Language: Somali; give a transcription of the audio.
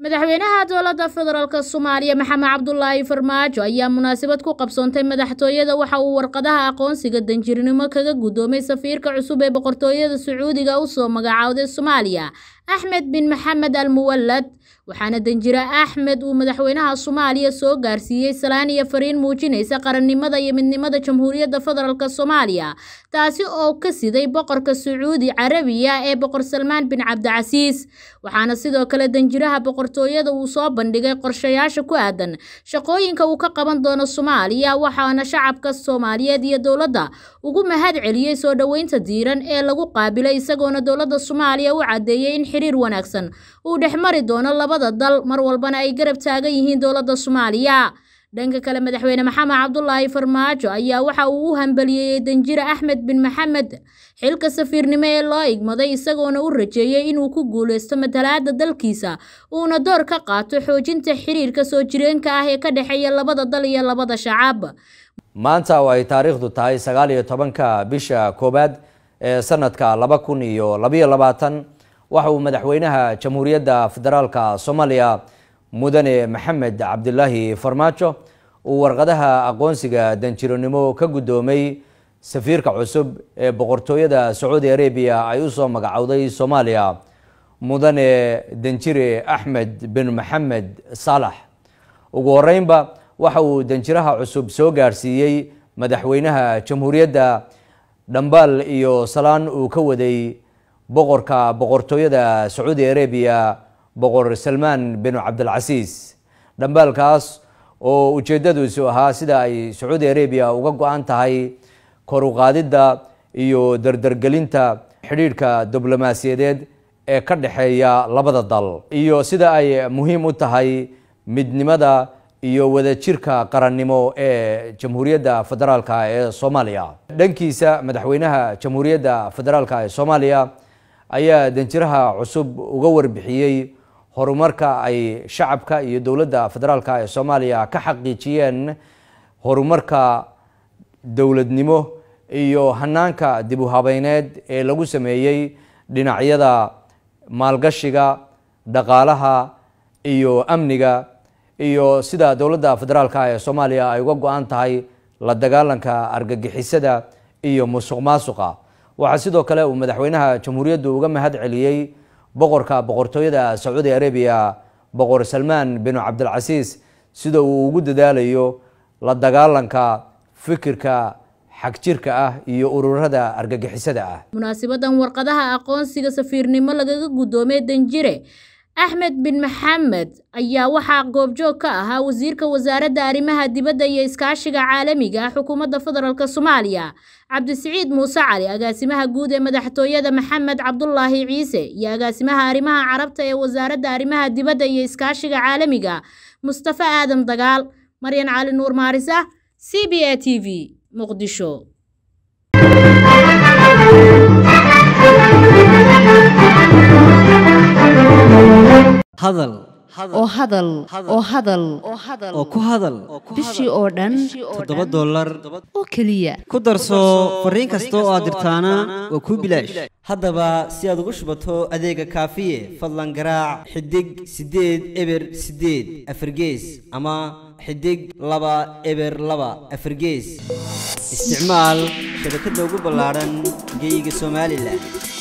madaxweynaha dowladda federaalk soomaaliya maxamed cabdulaahi farmaajo ayaa munaasabad ku qabsoontay madaxtooyada waxa uu warqadaha aqoonsiga danjirnimo kaga guddoomay safiirka cusub ee boqortooyada sacuudiga u soo magacaawday soomaaliya axmed bin maxamed al muwalad waxaana danjire axmed uu madaxweynaha soomaaliya soo gaarsiiyey salaan iyo fariin muujinaysa qarannimada iyo midnimada jamhuuriyadda federaalk soomaaliya taasi oo ka siday boqorka sacuudi carabiya ee boqor salmaan bin cabdicasiis waxaana sidoo kale danjiraha boqortooyada uu soo bandhigay qorshayaasha ku aadan shaqooyinka uu ka qaban doono soomaaliya waxaana shacabka soomaaliyeed iyo dowladda ugu mahad celiyey soo dhoweynta diiran ee lagu qaabilay isagoona dowladda soomaaliya u caddeeyey in xiriir wanaagsan uu dhexmari doono labada dal mar walbana ay garab taagan yihiin dowladda soomaaliya dhanka kale madaxweyne maxamed cabdulaahi farmaajo ayaa waxa uu u hambaliyeeyey danjire axmed bin maxamed xilka safiirnimo ee loo igmaday isagoona u rajeeyey inuu ku guuleysto matalaadda dalkiisa uuna door ka qaato xoojinta xiriirka soo jireenka ah ee ka dhexeeya labada dal iyo labada shacab maanta oo ay taariikhdu tahay sagaal iyo tobanka bisha koowaad ee sanadka laba kun iyo labayo labaatan waxa uu madaxweynaha jamhuuriyadda federaalka soomaaliya mudane maxamed cabdilaahi farmaajo uu warqadaha aqoonsiga danjironimo ka guddoomay safiirka cusub ee boqortooyada sacuudi arabiya ay usoo magacowday soomaaliya mudane danjire axmed bin maxamed saalax ugu horeynba waxa uu danjiraha cusub soo gaarsiiyey madaxweynaha jamhuuriyadda dhambaal iyo salaan uu ka waday boqorka boqortooyada sacuudi arabiya boqor salmaan bin cabdilcasiis dhambaalkaas oo ujeedadiisu ahaa sida ay sacuudi arabiya uga go-an tahay kor u qaadidda iyo dardargelinta xidhiidhka diblomaasiyadeed ee ka dhexeeya labada dal iyo sida ay muhiim u tahay midnimada iyo wadajirka qarannimo ee jamhuuriyadda federaalka ee soomaaliya dhankiisa madaxweynaha jamhuuriyadda federaalka ee soomaaliya ayaa danjiraha cusub uga warbixiyey horumarka ay shacabka iyo dowladda federaalka ee soomaaliya ka xaqiijiyeen horumarka dowladnimo iyo hanaanka dib u habeyneed ee lagu sameeyey dhinacyada maalgashiga dhaqaalaha iyo amniga iyo sida dowladda federaalka ee soomaaliya ay uga go-an tahay la dagaalanka argagixisada iyo musuq maasuqa waxaa sidoo kale uu madaxweynaha jamhuuriyaddu uga mahad celiyey boqorka boqortooyada sacuudi arabiya boqor salmaan bin cabdilcasiis sida uu ugu dadaalayo la dagaalanka fikirka xagjirka ah iyo ururada argagixisada ah munaasibadan warqadaha aqoonsiga safiirnimo lagaga guddoomay danjire axmed bin maxamed ayaa waxaa goobjoog ka ahaa wasiirka wasaaradda arrimaha dibadda iyo iskaashiga caalamiga ah xukuumadda federaalk soomaaliya cabdisiciid muuse cali agaasimaha guud ee madaxtooyada maxamed cabdulaahi ciise iyo agaasimaha arrimaha carabta ee wasaaradda arrimaha dibadda iyo iskaashiga caalamiga mustafa aadam dagaal maryan cali nuur maarisa c b a t v muqdisho hadal oo hadal oo hadal oo ku hadal bishii oo dhan toddoba dollar oo keliya ku darso fariin kasta oo aad dirtaana waa kuu bilaash haddaba si aad ugu shubato adeega kaafiye fadlan garaac xidig siddeed eber siddeed afargees ama xidig laba eber laba afargees isticmaal shabakadda ugu ballaadhan geeyiga somalilan